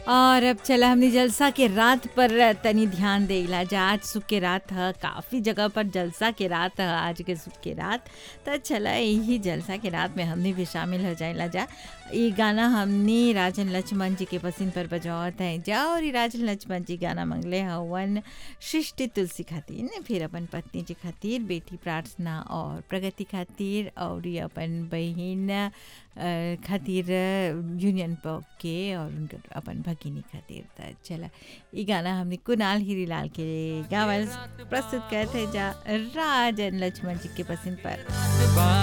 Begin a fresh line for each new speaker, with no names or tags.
और अब चला हमने जलसा के रात पर तनी ध्यान देला जा आज सुख के रात ह काफ़ी जगह पर जलसा के रात ह आज के सुख के रात तो चला यही जलसा के रात में हमने भी शामिल हो जाएला जा ये गाना हमने राजन लक्ष्मण जी के पसंद पर बजावत है जा और ये राजन लक्ष्मण जी गाना मंगले हवन सृष्टि तुलसी खातिर फिर अपन पत्नी जी खातिर बेटी प्रार्थना और प्रगति खातिर और ये अपन बहन अ, खातिर यूनियन पॉक के और उनकर अपन भगिनी खातिर त चला ई गाना हमने कुणाल हीरीलाल के गावल प्रस्तुत करते जा राजन लक्ष्मण जी के पसंद पर